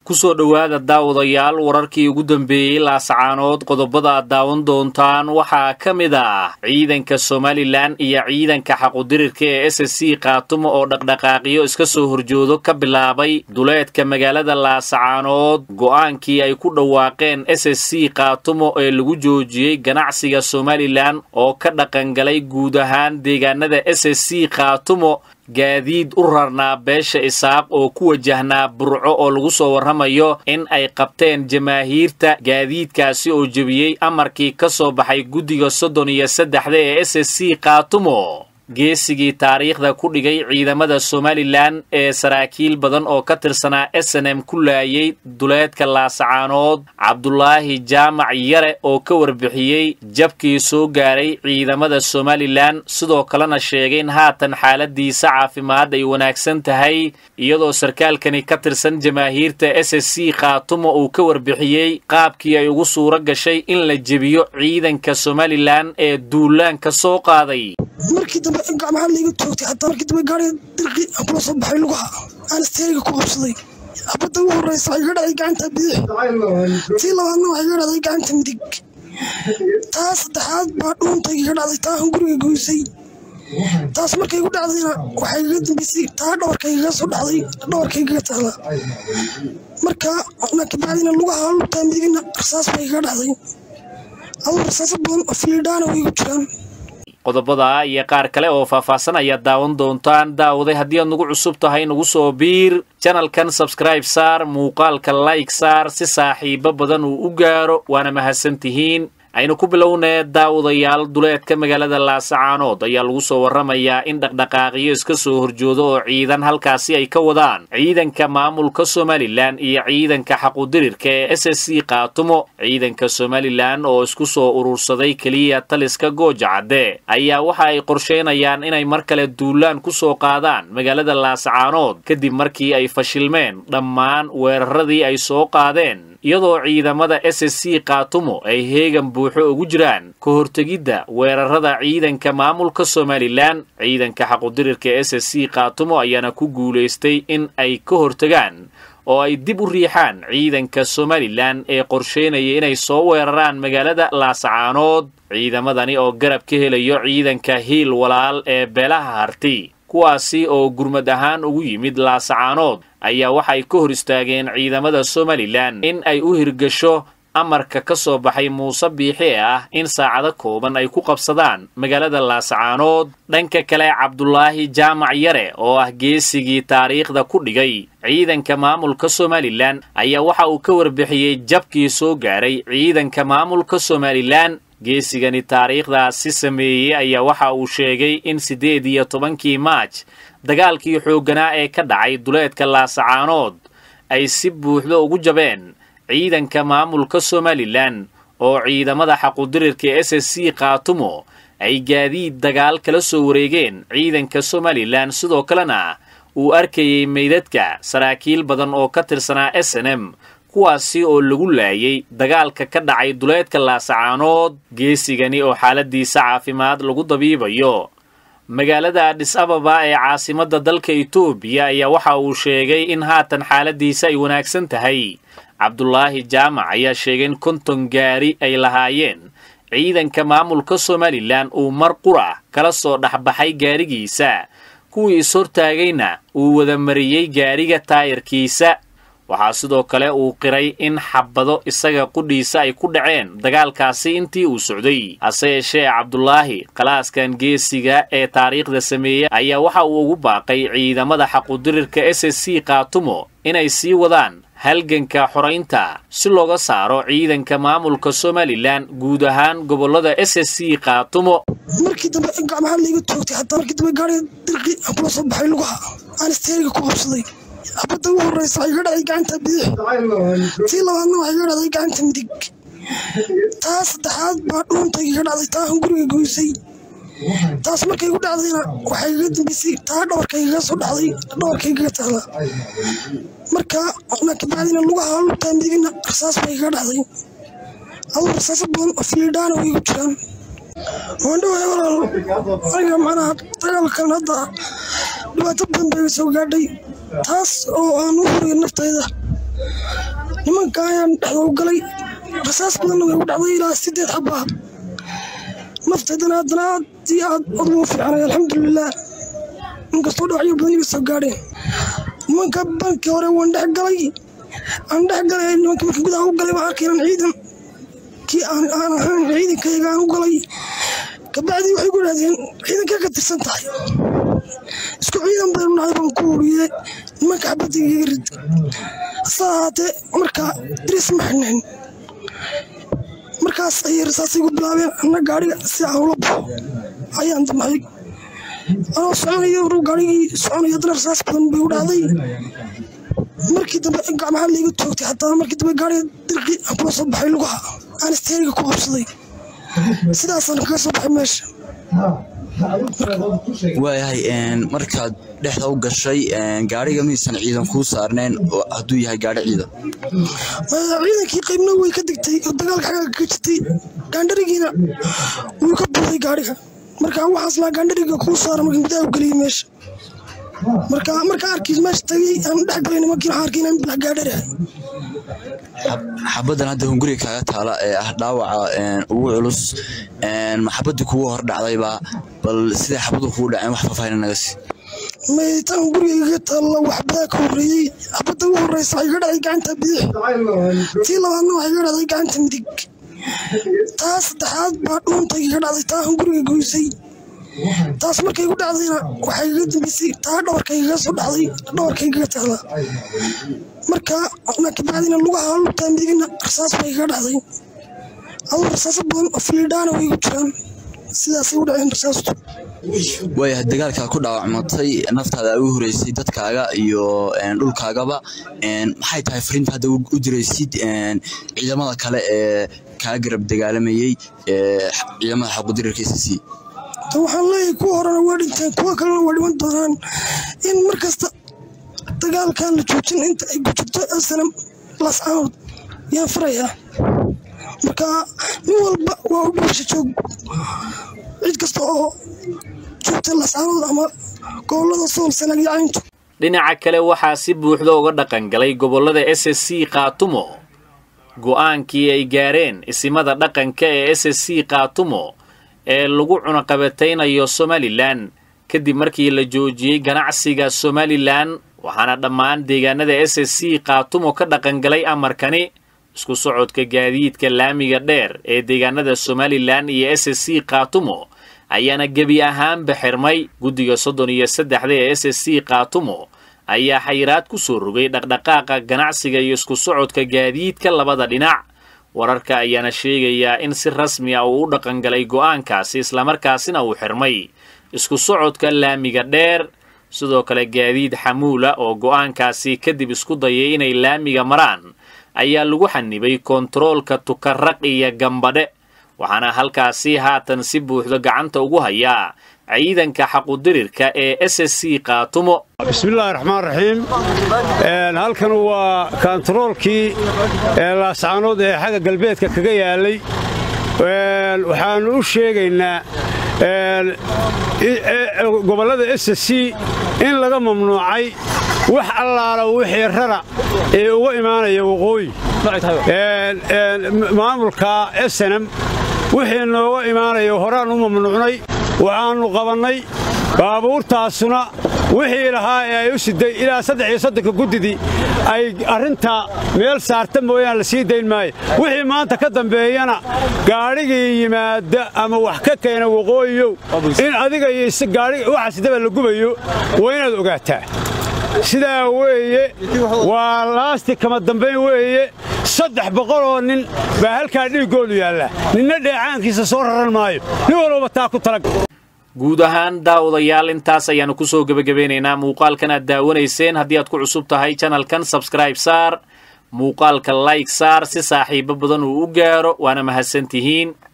kusoo dhowaada daawadayaal wararkii ugu dambeeyey laasacaanood qodobada aad daawan doontaan waxaa ka mid ah ciidanka somalilan iyo ciidanka xaqudirirka ee s s c khaatumo oo dhaqdhaqaaqiyo iska soo horjoodo ka bilaabay duleedka magaalada laasacaanood go'aankii ay ku dhawaaqeen s s c khaatumo ee lagu joojiyey ganacsiga somalilan oo ka dhaqangalay guud ahaan deegaanada s s c khaatumo gaadiid u rarnaa beesha isaaq oo ku wajahnaa burco oo lagu soo warramayo in ay qabteen jamaahiirta gaadiidkaasi oo jebiyey amarkii ka soo baxay guddiga soddon iyo saddexda ee s s c khaatumo geesigii taariikhda ku dhigay ciidamada somalilan ee saraakiil badan oo ka tirsanaa s n m ku laayay duleedka laasacaanood cabdulaahi jaamac yare oo ka warbixiyey jabkii soo gaaray ciidamada somalilan sidoo kalena sheegay in haatan xaaladiisa caafimaad ay wanaagsan tahay iyadoo sarkaalkani ka tirsan jamaahiirta s s c khaatumo uu ka warbixiyey qaabkii ay ugu suuro gashay in la jebiyo ciidanka somalilan ee duulaanka soo qaaday markii dambe gacmaha layga toogtay hataa markii dambe gaariga dirqi aan kula soo baxay lugaha aan isteeriga ku qabsaday habadda ugu horreysa waxay iga dhacday gacanta bidix tii labaadna waxay iga dhacday gacanta midig taa saddexaad baa dhuuntay iga dhacday taa aan guriga goysay taas markay igu dhacdayna waxay iga dambeysay taa dhabarkaygaga soo dhacday dhabarkaygaga taala marka na kabacdina lugaha lugtaa midigna rasaas bay iga dhacday aduu rasaaso badan oo fiidhaana way igu jiraan qodobada iyo qaar kale oo faahfaahsan ayaad daawan doontaan daawaday haddii aad nagu cusub tahay nagu soo biir janalkan sabskribe saar muuqaalka like saar si saaxiibo badan uu u gaaro waana mahadsan tihiin aynu ku bilownee daawadayaal duleedka magaalada laasacaanood ayaa lagu soo warramayaa in dhaqdhaqaaqiyo iska soo horjoodo oo ciidan halkaasi ay ka wadaan ciidanka maamulka somalilan iyo ciidanka xaqudirirka ee s s c khaatumo ciidanka somalilan oo isku soo urursaday keliya taliska gooja cadde ayaa waxa ay qorsheynayaan inay mar kale duulaan ku soo qaadaan magaalada laasacaanood kadib markii ay fashilmeen dhammaan weeraradii ay soo qaadeen iyadoo ciidamada s s c khaatumo ay heegan buuxo ugu jiraan ka hortegidda weerarada ciidanka maamulka somalilan ciidanka xaqudirirka s s c khaatumo ayaana ku guulaystay in ay ka hortegaan oo ay dib u riixaan ciidanka somalilan ee qorsheynaya inay soo weeraraan magaalada laasacaanood ciidamadani oo garab ka helayo ciidanka hiil walaal ee beelaha harti kuwaasi oo gurmad ahaan ugu yimid laasacaanood ayaa waxay ka hor istaageen ciidamada somalilan in ay u hirgasho amarka ka soo baxay muuse biixi ee ah in saacado kooban ay ku qabsadaan magaalada laasacaanood dhanka kale cabdulaahi jaamac yare oo ah geesigii taariikhda ku dhigay ciidanka maamulka somalilan ayaa waxa uu ka warbixiyey jabkii soo gaaray ciidanka maamulka somalilan geesigani taariikhdaasi sameeyey ayaa waxa uu sheegay in siddeed iyo tobankii maaj dagaalkii xoogganaa ee ka dhacay duleedka laasacaanood ay si buuxda ugu jabeen ciidanka maamulka somalilan oo ciidamada xaqudirirka s s c khaatumo ay gaadiid dagaal kala soo wareegeen ciidanka somalilan sidoo kalena uu arkayey meydadka saraakiil badan oo ka tirsanaa s n m kuwaasi oo lagu laayay dagaalka ka dhacay duleedka laasacaanood geesigani oo xaaladiisa caafimaad lagu dabiibayo magaalada adhis ababa ee caasimadda dalka etoobiya ayaa waxa uu sheegay in haatan xaaladiisa ay wanaagsan tahay cabdulaahi jaamac ayaa sheegay in konton gaari ay lahaayeen ciidanka maamulka somalilan uu mar qura kala soo dhexbaxay gaarigiisa kuwii is-hortaagayna uu wada mariyey gaariga taayarkiisa waxaa sidoo kale uu qiray in xabado isaga qudhiisa ay ku dhaceen dagaalkaasi intii uu socday hase yeeshee cabdulaahi khalaaskan geesiga ee taariikhda sameeyey ayaa waxa uu ugu baaqay ciidamada xaqudirirka s s c khaatumo inay sii wadaan halganka xoraynta si looga saaro ciidanka maamulka somalilan guud ahaan gobollada s s c khaatumo markii dambe gacmaha layga toogtay hataa markii dambe gaariga dirqi aan kula soo baxay lugaha aan isteeriga ku qabsaday habadda ugu horreysa waxay iga dhacday gacanta bidix tii labaadna waxay iga dhacday gacanta midig taa saddexaad baa dhuuntay iga dhacday taa aan guriga goysay taas markay igu dhacdayna waxay iga dambeysay taa dhabarkaygaga soo dhacday dhabarkaygaga taala marka na kabacdina lugaha lugtaa midigna rasaas bay iga dhacday aduu rasaaso badan oo fiidhaana way igu jiraan waandhawaay walaal aniga macnaha dagaalkan hadda dhibaato badan bay soo gaadhay taas oo aan u huriyay naftayda nimanka ayaan dhexda u galay rasaas badanna way u dhacday ilaa sideed xabaa nafteedana haddana aad iyo aad oduma fiicanay alxamdulilah inkastoo dhawacyo badan iga soo gaadheen nimanka bankii hore waan dhex galay aan dhex galay nimanka marka gudaha u galay baan arkay inaan ciidan kii aan aan ahayn ciidankayga aan u galay kabacdii waxay ku idhahdeen ciidankee ka tirsan tahay isku ciidan baynu nahay baan ku uriyey nimanka xabadda igaga rid hase ahaatee markaa diris ma xidhnayn markaas ayay rasaasay ku bilaabeen anna gaadhiga si aan ula baxo ayaan damcay anoo soconayo ru gaadhigii soconayo haddana rasaas badan bay u dhacday markii dambe gacmaha layga toogtay xataa markii dambe gaadhiga dirqi aan kula soo baxay lugaha aan isteeriga ku qabsaday sidaasaan kaga soo baxay meesha waayahay markaad dhexda u gashay gaariga miysan ciidan kuu saarneen hadduu yahay gaari ciidan ciidankii qaybna way ka degtay oo dagaalka xagga ka jirtay gaandharigiina wuu ka buuday gaadhiga marka waxaas laa gaandhariga kuu saara marka gudaha u geliyay meesha marka marka arkiis meesha tagay aan dhex galay nimankii waxaan arkay inaan bilax gaadharahay xabaddan hadda hunguriga kaaga taala ee ah dhaawaca ugu culus maxabadii kugu hor dhacdayba bal siday xabadu kugu dhaceen wax faahfaahin naga sii maytaan guriga iga taalla waxbadaa ka horreeyey xabadda ugu horreysa waxay iga dhacday gacanta bidix tii labaadna waxay iga dhacday gacanta midig taa saddexaad baa dhuunta iga dhacday taa guriga goysay taas markay igu dhacdayna waxay iga dambeysay taa dhabarka igaga soo dhacday dhabarka igaga taala marka kabacdina lugaha lugtaa midigna rasaas bay iga dhacday aduu rasaaso badan oo filiidhaana way igu jiraan sidaasay u dhaceen rasaastu waayahay dagaalkaa ku dhaawacmatay naftaada ugu horeysay dadkaaga iyo dhulkaagaba maxay tahay fariinta hadda u diraysid ciidamada kale ee kaa garab dagaalamayey ciidamada xaqudirirka s c waxaan leeyahay kuwa horena waa dhinteen kuwa kalena waa dhiman doonaan in mar kasta dagaalkan la joojin inta ay ku jirto asanam lascaanood yaan farayaa marka nin walba waa u dhuusha joog cid kasta oo joogta lascaanood ama gobolada sool sanag iyo cayntu dhinaca kale waxaa si buuxda uga dhaqangalay gobollada s s c kaatumo go'aankii ay gaareen isimada dhaqanka ee s s c kaatumo ee lagu cunaqabataynayo somalilan kadib markii la joojiyey ganacsiga somalilan waxaana dhammaan deegaanada s s c kaatumo ka dhaqangalay amarkani isku socodka gaadiidka laamiga dheer ee deegaanada somalilan iyo s s c kaatumo ayaana gebi ahaanba xirmay guddiga soddon iyo saddexda ee s s c kaatumo ayaa xayiraad ku soo rogay dhaqdhaqaaqa ganacsiga iyo isku socodka gaadiidka labada dhinac wararka ayaana sheegayaa in si rasmi ah uu u dhaqangalay go'aankaasi islamarkaasina uu xirmay isku socodka laamiga dheer sidoo kale gaadiid xamuula oo go'aankaasi kadib isku dayay inay laamiga maraan ayaa lagu xanibay kontaroolka tukaraq iyo gambadhe waxaana halkaasi haatan si buuxda gacanta ugu hayaa ciidanka xaqudirirka ee s s c kaatumo bismillahi raxmaan raxiim halkan waa kontaroolkii laascaanood ee xagga galbeedka kaga yaalay waxaannu u sheegaynaa gobollada s s c in laga mamnuucay wax allaala wixii rara ee uga imaanaya waqooyi maamulka snm wixii nooga imaanaya horaan u mamnuucnay waxaannu qabannay baabuurtaasuna wixii lahaa ee ay u siday ilaa saddex iyo soddonka guddidii ay arrintaa meel saarta mooyaan la sii dayn maayo wixii maanta ka dambeeyana gaadhigii yimaada ama wax ka keena waqooyiyow in adiga iyo waxa sidaba la gubayo waa inaad ogaataa sidaa weeye waa laasti kama dambayn weeye saddex boqoloo nin baa halkaa dhiiggoodu yaalla ninna dheecaankiisa soo raran maayo nin walbaba taa ku talag guud ahaan daawadayaal intaas ayaannu ku soo gebagabeynaynaa muuqaalkan aad daawanayseen haddii aad ku cusub tahay janalkan sabskraib saar muuqaalka layg saar si saaxiibo badan uu u gaaro waana mahadsan tihiin